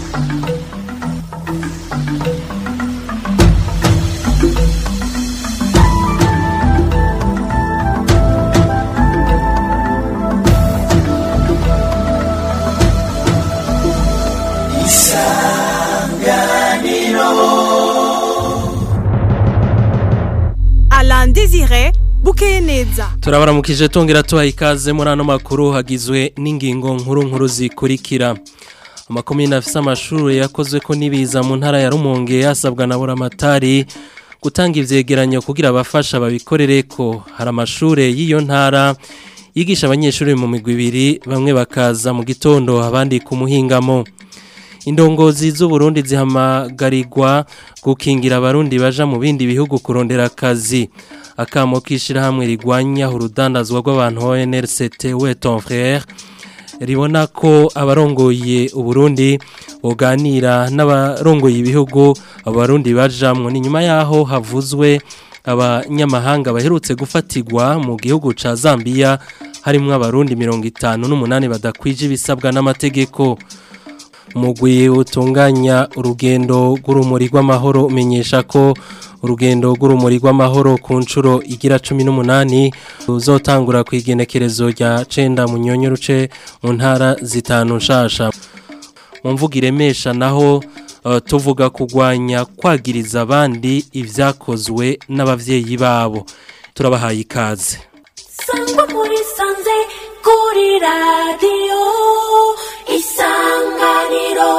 Alain Désiré bukeye neza turabaramukije tongera tubaha ikaze muri ano makuru hagizwe n'ingingo nkuru nkuru zikurikira amakomine afise amashuri yakozwe ko n'ibiza mu ntara ya rumonge yasabwa na buramatari gutanga ivyegeranyo kugira abafasha babikorere ko hari amashure y'iyo ntara yigisha abanyeshuri mu migwi ibiri bamwe bakaza mu gitondo abandi ku muhingamo indongozi z'uburundi zihamagarirwa gukingira abarundi baja mu bindi bihugu kurondera akazi akamo k'ishirahamwe rigwanya urudandazwa rw'abantu ONRCT we ton frère ribona ko abarongoye uburundi boganira n'abarongoye ibihugu abarundi bajamwo ni nyuma yaho havuzwe abanyamahanga baherutse gufatirwa mu gihugu ca Zambia harimwo abarundi mirongo itanu n'umunani badakwije ibisabwa n'amategeko umugwi utunganya urugendo rw'urumuri rw'amahoro umenyesha ko urugendo rw'urumuri rw'amahoro ku nshuro igira cumi n'umunani ruzotangura ku igenekerezo rya cenda mu nyonyo ruce mu ntara zitanu nshasha mu mvuga iremesha naho uh, tuvuga kurwanya kwagiriza abandi ivyakozwe n'abavyeyi babo turabahaye ikaze sangwa muri sanze kuri radiyo isanganiro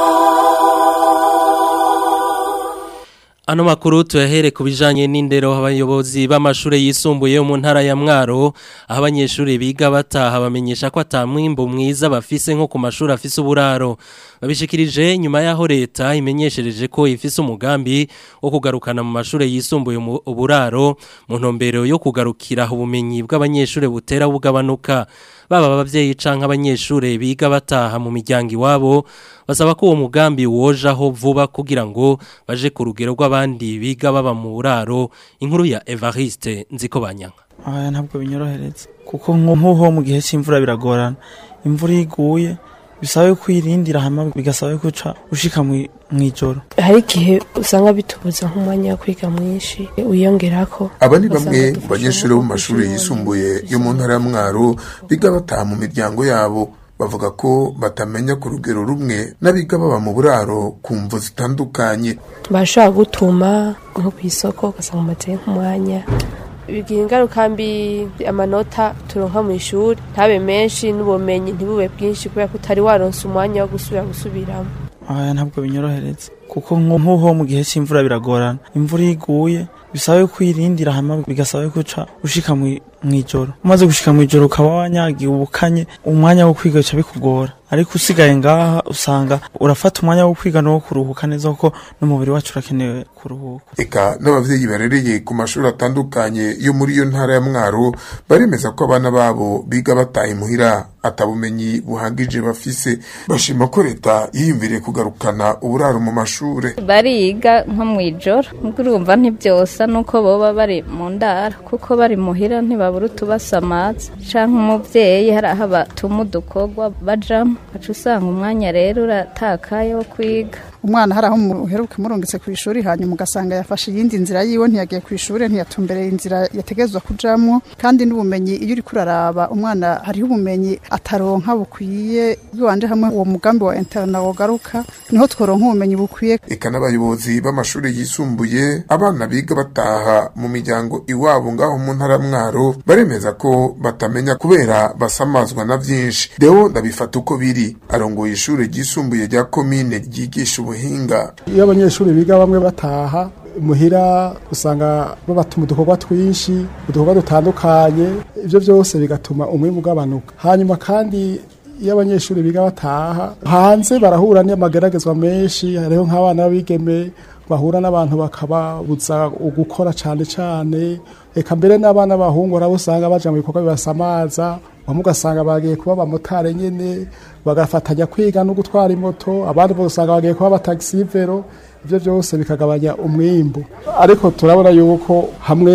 Ano makuru tuyahere ku bijanye n'indero abayobozi b'amashure yisumbuye yo mu ntara ya Mwaro aho abanyeshuri biga bataha bamenyesha ko atamwimbo mwiza bafise nko ku mashuri afise uburaro babishikirije nyuma yaho leta imenyeshereje ko ifise umugambi wo kugarukana mu mashure yisumbuye mu uburaro mu ntumbero yo kugarukira ubumenyi bw'abanyeshuri butera bugabanuka baba abavyeyi canke abanyeshure biga bataha mu miryango iwabo basaba ko uwo mugambi wojaho vuba kugira ngo baje ku rugero rw'abandi biga baba mu buraro inkuru ya Evariste nziko banyanga aya ntabwo binyorohereza kuko nk'uho mu gihe cy'imvura biragorana imvura iguye bisaba ko irindira hama bigasaba ko uca ushika mu ijoro hari igihe usanga bitubuza nk'umwanya wo kwiga mwinshi wiyongera ko aba ni bamwe mu banyeshuri bo mu mashuri yisumbuye yo mu ntara ya mwaro biga bataha mu miryango yabo bavuga ko batamenya ku rugero rumwe n'abiga baba mu buraro ku mvu zitandukanye bashobora gutuma nko ku isoko ugasanga umateye nk'umwanya bigira ingaruka mbi amanota turonka mu ishuri ntabe menshi n'ubumenyi ntibube bwinshi kubera ko utari waronse umwanya wo gusubira gusubiramo aya ntabwo binyorohereza kuko nk'uho mu gihe cy'imvura biragorana imvura iguye bisaba ko irindira hama bigasaba ko uca ushika mu ijoro umaze gushika mu ijoro ukaba wanyagiye ubukanye umwanya wo kwiga bica bikugora ariko usigaye ngaha usanga urafata umwanya wo kwiga no kuruhuka neza kuko n'umubiri wacu urakenewe kuruhuka eka n'abavyeyi barereye ku mashuri atandukanye yo muri iyo ntara ya mwaro baremeza ko abana babo biga bataha imuhira atabumenyi buhagije bafise bashima ko leta yiyumviriye kugarukana uburaro mu mashure bariga nko mu ijoro nubwo urumva ntibyosa nuko boba bari mu ndaro kuko bari muhira ntibabura utubasamaza canke umuvyeyi hari aho batuma udukorwa bajamo aca usanga umwanya rero uratakaye wo kwiga umwana hari aho muheruka murungitse ku ishuri hanyuma ugasanga yafashe iyindi nzira yiwe ntiyagiye ku ishuri ntiyatumbereye inzira yategezwa kujamwo kandi n'ubumenyi iyo uriko uraraba umwana hariho ubumenyi ataronka bukwiye biwanje hamwe uwo mugambi wa interna wogaruka niho tworonka ubumenyi bukwiye eka n'abayobozi b'amashuri yisumbuye abana biga bataha mu miryango iwabo ngaho mu ntara mwaro baremeza ko batamenya kubera basamazwa na vyinshi deo ndabifata uko biri arongoye ishuri ryisumbuye rya komine ryigisha ubuhinga iyo abanyeshuri biga bamwe bataha muhira usanga babatuma udukorwa twinshi udukorwa dutandukanye ibyo byose bigatuma umwimbu ugabanuka hanyuma kandi iyo abanyeshuri biga bataha hanze barahura n'amageragezwa menshi hariho nk'abana b'abigeme bahura n'abantu bakababuza gukora cyane cyane reka mbere n'abana b'abahungu nabo usanga baja mu bikorwa bibasamaza bamwe ugasanga bagiye kuba abamotari nyene bagafatanya kwiga no gutwara imoto abandi bose usanga bagiye kuba abatagisivero ibyo byose bikagabanya umwimbu ariko turabona yuko hamwe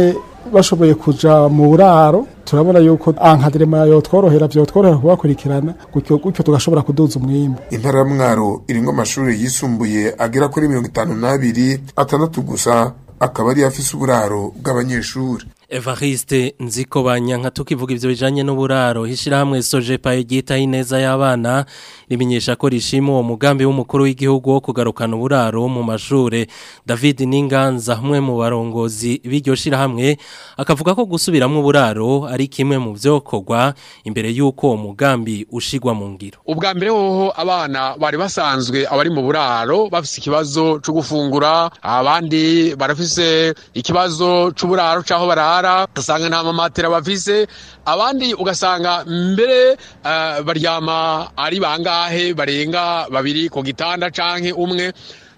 bashoboye kuja mu buraro turabona yuko ankadrema yotworohera vyotworohera kubakurikirana gutyo gutyo tugashobora kuduza umwimbu intara ya mwaro irimwo amashuri yisumbuye agera kuri mirongo itanu n'abiri atandatu gusa akaba ari afise uburaro bw'abanyeshuri Evariste nziko banyanka tukivuga ivyo bijanye n'uburaro hishirahamwe Sojepa yitaho ineza y'abana rimenyesha ko rishima uwo mugambi w'umukuru w'igihugu wo kugarukana uburaro mu mashure David Ninganza umwe mu barongozi b'iryo shirahamwe akavuga ko gusubiramwo uburaro ari kimwe mu vyokorwa imbere y'uko uwo mugambi ushigwa mu ngiro ubwa mbere hoho abana bari basanzwe abari mu buraro bafise ikibazo co gufungura abandi barafise ikibazo c'uburaro caho barara ugasanga nta mamatera bafise abandi ugasanga mbere uh, baryama ari bangahe barenga babiri ku gitanda canke umwe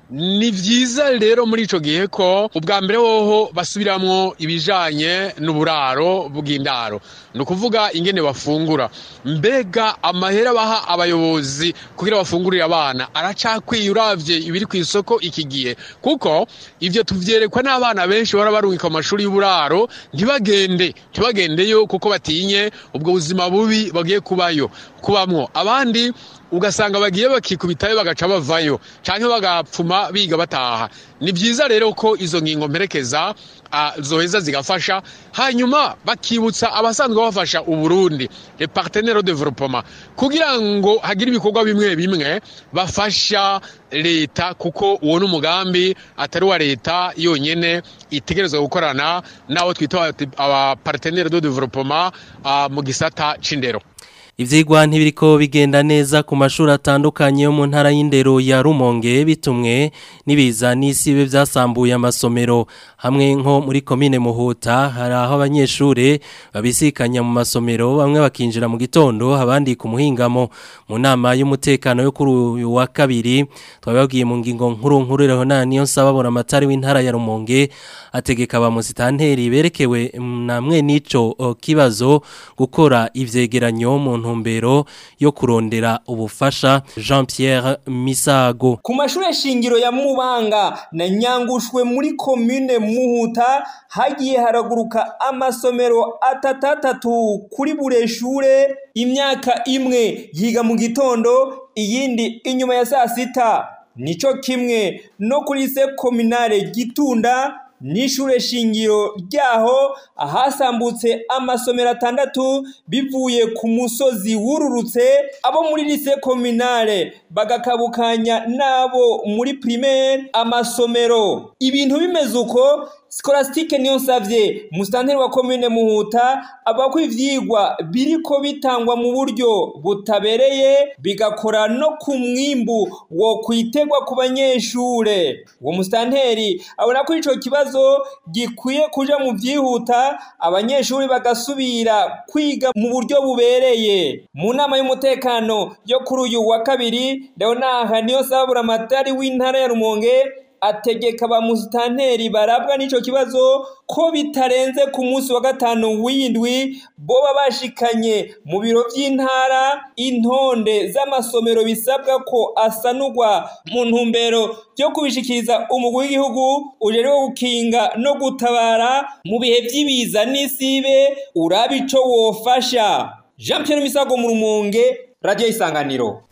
ni vyiza rero muri ico gihe ko ubwa mbere hoho basubiramwo ibijanye n'uburaro bw'indaro ni ukuvuga ingene bafungura mbega amahera baha abayobozi kugira bafungurire abana aracakwiye uravye ibiri ku isoko iki gihe kuko ivyo tuvyerekwa n'abana benshi bara barungika mu mashuri y'uburaro ntibagende ntibagendeyo kuko batinye ubwo buzima bubi bagiye kubayo kubamwo abandi ugasanga bagiye bakikubitayo bagaca bavayo canke bagapfuma biga bataha ni vyiza rero ko izo ngingo mperekeza uh, zoheza zigafasha hanyuma bakibutsa abasanzwe bafasha uburundi le partenaire de développement kugira ngo hagire ibikorwa bimwe bimwe bafasha leta kuko uwo ni umugambi atari wa leta yonyene itegerezwa gukorana n'abo twita aba partenaire de développement uh, mu gisata c'indero Ivyigwa ntibiriko bigenda neza ku mashuri atandukanye yo mu ntara y'indero ya Rumonge bitumwe nibiza n'isibe vyasambuye amasomero hamwe nko muri komine Muhuta hari aho abanyeshure babisikanya mu masomero bamwe bakinjira mu gitondo abandi ku muhingamo mu nama y'umutekano yo kuri uyu wa kabiri twababwiye mu ngingo nkuru nkuru rero na niyo nsababona amatari w'intara ya Rumonge ategeka ba musitanteri berekewe namwe nico kibazo gukora ivyegeranyo mu ntumbero yo kurondera ubufasha Jean Pierre Misago ku mashure shingiro ya Mubanga na Nyangushwe muri commune Muhuta hagiye haraguruka amasomero atatatatu kuri bure shure imyaka imwe yiga mu gitondo iyindi inyuma ya saa sita nico kimwe no kuri se kominare gitunda n'ishure shingiro ryaho ahasambutse amasomero atandatu bivuye ku musozi wururutse abo muri lise kominare bagakabukanya n'abo muri primaire amasomero ibintu bimeze uko Scholastique niyo nsavye musitanteri wa commune Muhuta abako ivyigwa biriko bitangwa mu buryo butabereye bigakora no ku mwimbu wo kwitegwa ku banyeshure uwo musitanteri abona ko ico kibazo gikwiye kuja mu vyihuta abanyeshuri bagasubira kwiga mu buryo bubereye mu nama y'umutekano yo kuri uyu wa kabiri Leonard niyo sabura amatari w'intara ya Rumonge ategeka ba musitanteri barabwa n'ico kibazo ko bitarenze ku munsi wa gatanu w'indwi boba bashikanye mu biro vy'intara intonde z'amasomero bisabwa ko asanurwa mu ntumbero yo kubishikiriza umugwi w'igihugu ujejwe gukinga no gutabara mu bihe vy'ibiza n'isibe uraba ico wofasha Jean Pierre Misago mu Rumonge Radio Isanganiro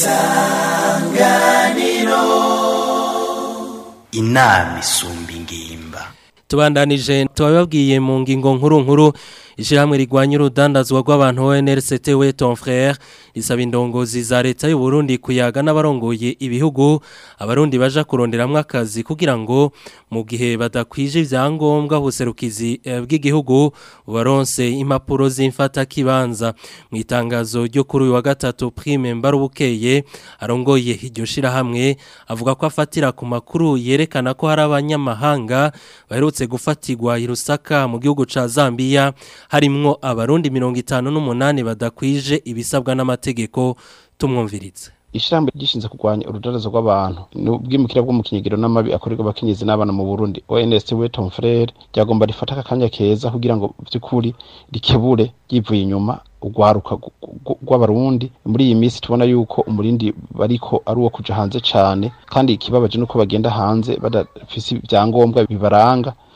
Isanganiro inama isumba ingimba tubandanije tubababwiye mu ngingo nkuru nkuru ishyirahamwe rigwanya urudandazwa rw'abantu ONRCT we ton frère risaba indongozi za leta y'u Burundi kuyaga n'abarongoye ibihugu abarundi baja kuronderamwo akazi kugira ngo mu gihe badakwije ivyangombwa buserukizi bw'igihugu baronse impapuro z'imfata kibanza mu itangazo ryo kuri uyu wa gatatu prime mbarubukeye arongoye iryo shirahamwe avuga ko afatira ku makuru yerekana ko hari abanyamahanga baherutse gufatirwa i Lusaka mu gihugu ca Zambia harimwo abarundi mirongo itanu n'umunani badakwije ibisabwa n'amategeko tumwumviritse ishyirahamwe gishinzwe kurwanya urudarazo rw'abantu n'ubwimukira bwo mu kinyegero n'amabi akorerwa abakenyezi n'abana mu Burundi ONS we Tom Frere ryagomba rifata akanya keza kugira ngo by'ukuri rikebure yivuye inyuma urwaruka rw'abarundi muri iyi minsi tubona yuko umurindi bariko ari uwo kuja hanze cane kandi ikibabaje nuko bagenda hanze badafise ibyangombwa bibaranga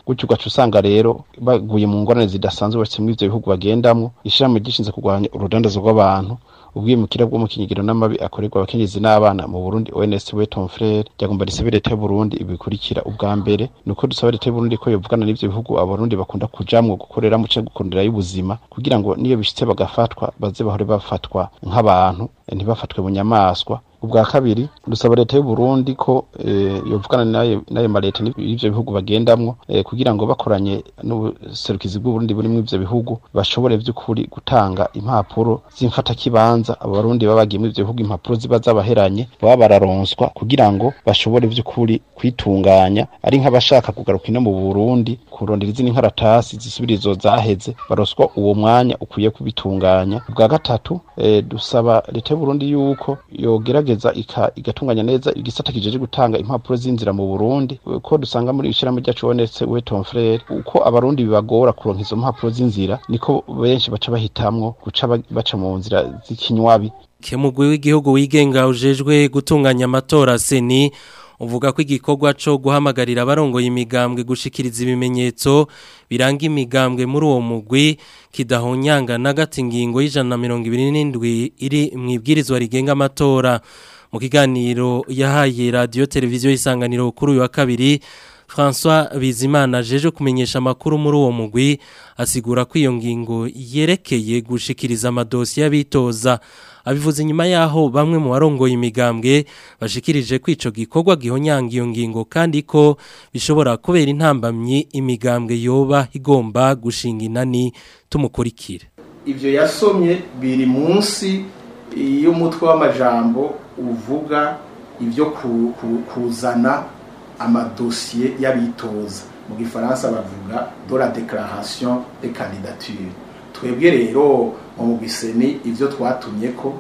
gutyo ugaca usanga rero baguye mu ngorane zidasanzwe bashitse muri ivyo bihugu bagendamwo ishirahamwe gishinzwe kurwanya urudandazo rw'abantu ubwimukira bwo mu kinyigiro n'amabi akorerwa abakenyezi n'abana mu Burundi ONS Weton Frere ryagomba risabe leta y'u Burundi ibikurikira ubwa mbere nuko dusaba leta y'u Burundi ko yovugana n'ivyo bihugu abarundi bakunda kujamwo gukoreramo canke gukundira y'ubuzima kugira ngo niyo bishitse bagafatwa baze bahore bafatwa nk'abantu ntibafatwe mu nyamaswa ubwa kabiri dusaba leta y'u Burundi ko eh, yovugana nayo nayo maleta n'ivyo bihugu bagendamwo eh, kugira ngo bakoranye n'ubuserukizi bw'u Burundi buri mu ivyo bihugu bashobore vy'ukuri gutanga impapuro z'imfata kibanza abo barundi baba bagiye mu ivyo bihugu impapuro ziba zabaheranye baba bararonswa kugira ngo bashobore vy'ukuri kwitunganya ari nk'abashaka kugaruka ino mu Burundi kurondera izindi nkaratasi zisubirizo zaheze baroswa uwo mwanya ukwiye kubitunganya ubwa gatatu eh, dusaba leta y'u Burundi yuko yogerageza ika- igatunganya neza igisata kijeje gutanga impapuro z'inzira mu Burundi ko dusanga muri ishirahamwe ryacu wonetse Weton Frere uko abarundi bibagora kuronka izo mpapuro z'inzira niko benshi baca bahitamwo guca ba- baca mu nzira z'ikinywabi Kemugwi w'igihugu wigenga ujejwe gutunganya amatora seni uvuga ko igikorwa co guhamagarira abarongoye imigambwe gushikiriza ibimenyetso biranga imigambwe muri uwo mugwi kidahonyanga na gati ingingo y'ijana na mirongo ibiri n'indwi iri mu ibwirizwa rigenga amatora mu kiganiro yahaye radiyo televiziyo y'isanganiro kuri uyu wa kabiri François Bizimana jeje kumenyesha amakuru muri uwo mugwi asigura ko iyo ngingo yerekeye gushikiriza amadosi y'abitoza abivuze inyuma yaho bamwe mu barongoye imigambwe bashikirije ko ico gikorwa gihonyanga iyo ngingo kandi ko bishobora kubera intambamyi imigambwe yoba igomba gushinga inani tumukurikire ivyo yasomye biri munsi y'umutwe w'amajambo uvuga ibyo ku- ku- kuzana amadosiye y'abitoza mu gifaransa bavuga de la déclaration de candidature twebwe rero mu mugwiseni ivyo twatumye ko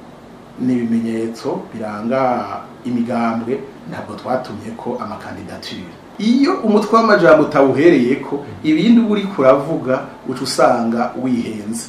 ni ibimenyetso biranga imigambwe ntabwo twatumye ko amakandidature iyo umutwe w'amajambo utawuhereye ko ibindi uba uri kuravuga uca usanga wihenze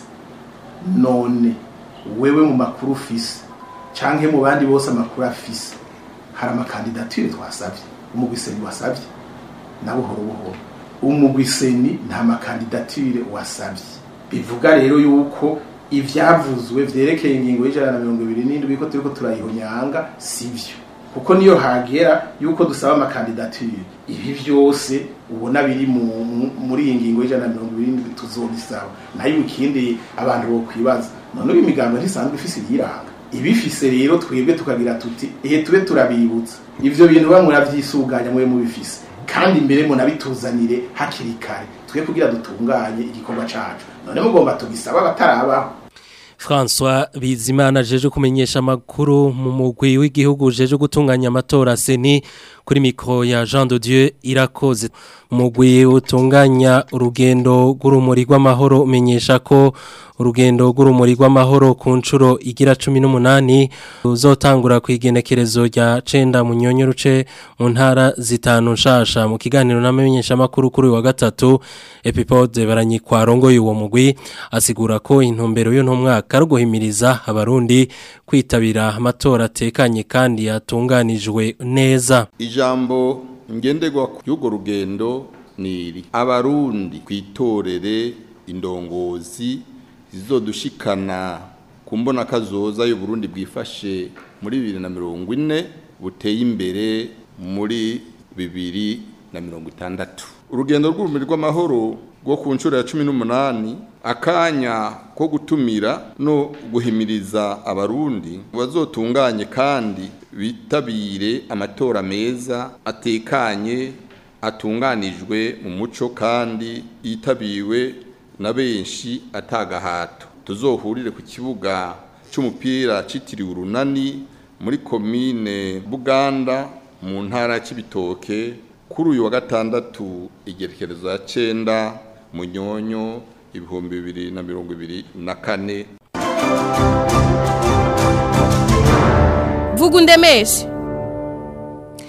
none wewe mu makuru ufise canke mu bandi bose amakuru afise hari amakandidature twasavye umugwiseni wasavye na buhoro buhoro umugwiseni nta makandidature wasavye bivuga rero yuko ivyavuzwe vyerekeye ingingo y'ijana na mirongo ibiri n'indwi ko turiko turayihonyanga sivyo kuko niyo hagera yuko dusaba amakandidature ibi vyose ubona biri mu- mu- muri iyi ngingo y'ijana na mirongo ibiri n'indwi tuzobisaba nayo ikindi abantu bokwibaza none uyu imigambo ntisanzwe ifise ibiyiranga ibifise rero twebwe tukagira tuti ehe tube turabibutsa ivyo bintu bamwe muravyisuganya mwe mubifise kandi mbere munabituzanire hakiri kare twe kugira dutunganye igikorwa cacu none mugomba tugisaba abatarabaho François Bizimana jeje kumenyesha amakuru mu mugwi w'igihugu jeje gutunganya amatora seni kuri mikro ya Jean de Dieu irakoze mugwi utunganya urugendo rw'urumuri rw'amahoro umenyesha ko urugendo rw'urumuri rw'amahoro ku nshuro igira 18 uzotangura ku igenekerezo rya cenda mu nyonyo ruce mu ntara zitanu nshasha mu kiganiro n'amenyesha makuru kuri uyu wa gatatu Epipode baranyikwa rongoye uwo mugwi asigura ko intumbero y'uno mwaka ari guhimiriza abarundi kwitabira amatora atekanye kandi yatunganijwe neza ijambo ngenderwa y'urwo rugendo ni iri abarundi kwitorere indongozi zizodushikana ku mbona kazoza y'uburundi bwifashe muri bibiri na mirongo ine buteye imbere muri bibiri na mirongo itandatu urugendo rw'urumuri rw'amahoro rwo ku nshuro ya cumi n'umunani akanya ko gutumira no guhimiriza abarundi bazotunganye kandi bitabire amatora meza atekanye atunganijwe mu muco kandi yitabiwe na benshi atagahato tuzohurire ku kibuga c'umupira citiriwe urunani muri komine Buganda mu ntara y'Ibitoke kuri uyu wa gatandatu igerekerezo ya cenda munyonyo ibihumbi bibiri na mirongo ibiri na kane vuga undemeshe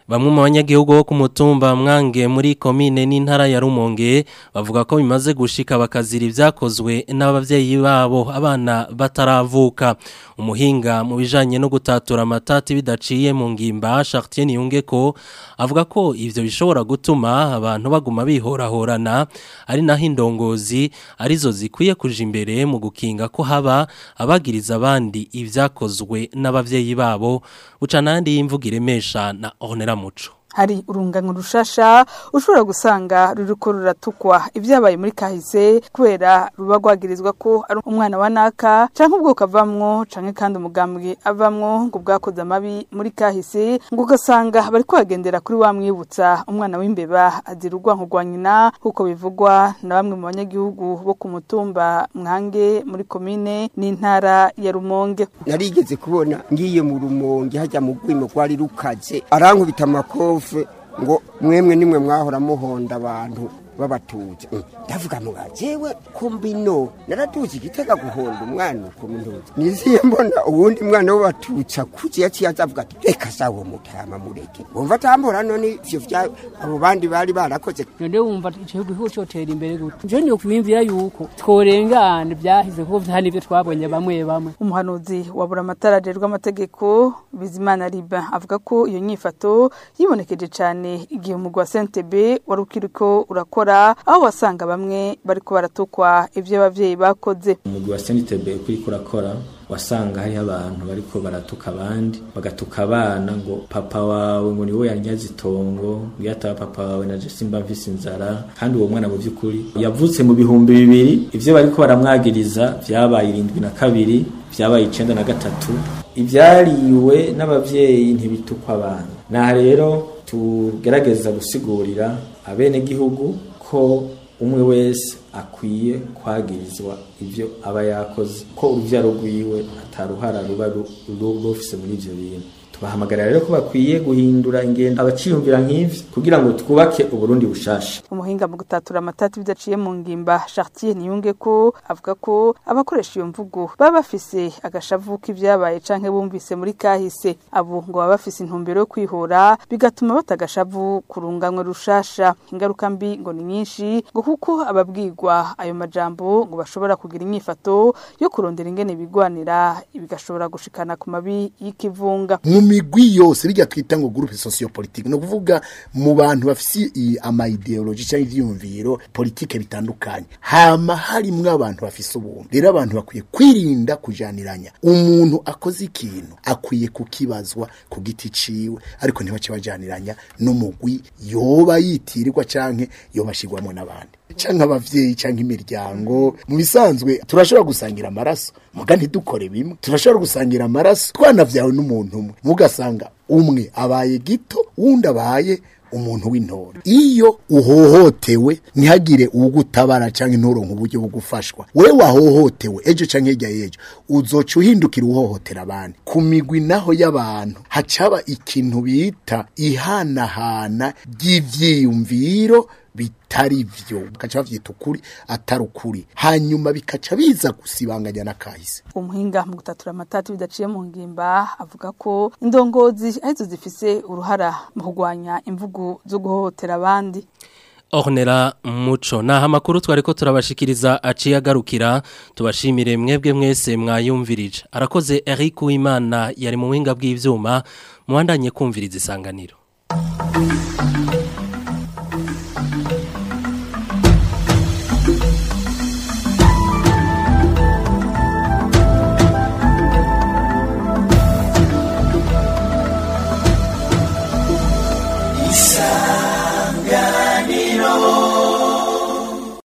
Bamwe mu banyagihugu bo ku mutumba mwange muri komine n'intara ya Rumonge bavuga ko bimaze gushika bakazira ivyakozwe n'abavyeyi babo abana bataravuka umuhinga mu bijanye no gutatura amatati bidaciye mu ngimba Chartier Niyunge ko avuga ko ivyo bishobora gutuma abantu baguma bihorahorana ari naho indongozi arizo zikwiye kuja imbere mu gukinga ko haba abagiriza abandi ivyakozwe n'abavyeyi babo buca nandi y'imvuga iremesha na Honera Muco hari urungano rushasha ushobora gusanga ruriko ruratukwa ibyabaye muri kahise kubera ruba rwagirizwa ko ari umwana wa naka canke ubwoko avamwo canke kandi umugambwe avamwo ngo bwakoze amabi muri kahise ngo ugasanga bari kuhagendera kuri wa mwibutsa umwana w'imbeba azira urwanko rwa nyina nk'uko bivugwa na bamwe mu banyagihugu bo ku mutumba mwange muri komine n'intara ya rumonge narigeze kubona ngiye mu rumonge hajya mu rwimo rwari rukaze arankubita amakofi ngo mwemwe nimwe mwahora muhonda abantu babatuje ndavuga ngo jewe kumbino naratuze igitega guhonda umwana uko ntuze niziye mbona uwundi mwana w'abatutsa kuzi yaciye azavuga ati reka sawo mutama mureke wumva atambora none ivyo vya abo bandi bari barakoze none wumva igihugu cyotera imbere gute nje niyo kwiyumvira yuko tworengana byahize kuko vyari ivyo twabonye bamwe bamwe umuhanuzi wa buramatara ajerwa amategeko bizimana riba avuga ko iyo nyifato yibonekeje cyane igihe umugwi wa sentebe wari ukiriko urakora aho wasanga bamwe bariko baratukwa ivyo abavyeyi bakoze umugwi wa sentebe uriko urakora wasanga hariho abantu bariko baratuka abandi bagatuka abana ngo papa wawe ngo niwe yanyaze itongo iyo ataba papa wawe naje simba mfise inzara kandi uwo mwana mu by'ukuri yavutse mu bihumbi bibiri ivyo bariko baramwagiriza vyabaye irindwi na kabiri vyabaye icenda na gatatu ivyariwe n'abavyeyi ntibitukwa abana naha rero tugerageza gusigurira abenegihugu ko umwe wese akwiye kwagirizwa ivyo aba yakoze ko uruvyaro rwiwe ataruhara ruba rufise muri ivyo bintu tubahamagarira rero ko bakwiye guhindura ingendo abaciyumvira nk'ivyo kugira ngo twubake uburundi bushasha umuhinga mu gutatura amatati bidaciye mu ngimba Chartier Niyunge ko avuga ko abakoresha iyo mvugo baba bafise agashavu k'ivyabaye canke bumvise muri kahise abo ngo baba bafise intumbero yo kwihora bigatuma batagashavu kurunganwe rushasha ingaruka mbi ngo ni nyinshi ngo kuko ababwirwa ayo majambo ngo bashobora kugira inyifato yo kurondera ingene bigwanira bigashobora gushikana ku mabi y'ikivunga mu migwi yose bijya twita ngo groupe sociopolitique no kuvuga mu bantu bafise ama ideology cyangwa ivyumviro politike bitandukanye hama harimwo abantu bafise ubuntu rero abantu bakwiye kwirinda kujaniranya umuntu akoze ikintu akwiye kukibazwa ku giti ciwe ariko ntibace bajaniranya n'umugwi yoba yitirirwa canke yobashirwamo n'abandi canke abavyeyi canke imiryango mu bisanzwe turashobora gusangira amaraso muga ntidukore bimwe turashobora gusangira amaraso twanavyawe n'umuntu umwe mugasanga umwe abaye gito wundi abaye umuntu w'intore iyo uhohotewe ntihagire ugutabara canke nturonke uburyo bwo gufashwa we wahohotewe ejo canke hirya y'ejo uzoca uhindukira uhohotera abandi ku migwi naho y'abantu hacaba ikintu bita ihanahana ry'ivyiyumviro bitari vyo bakaca bavyita ukuri atari ukuri hanyuma bikaca biza gusibanganya n'akahise umuhinga mu gutatura amatati bidaciye mu ngimba avuga ko indongozi arizo zifise uruhara mu kurwanya imvugo zo guhohotera abandi Ornera muco naha makuru twariko turabashikiriza aciye agarukira tubashimire mwebwe mwese mwayumvirije arakoze Eric Uwimana yari mu winga bw'ivyuma muhandanye kumviriza isanganiro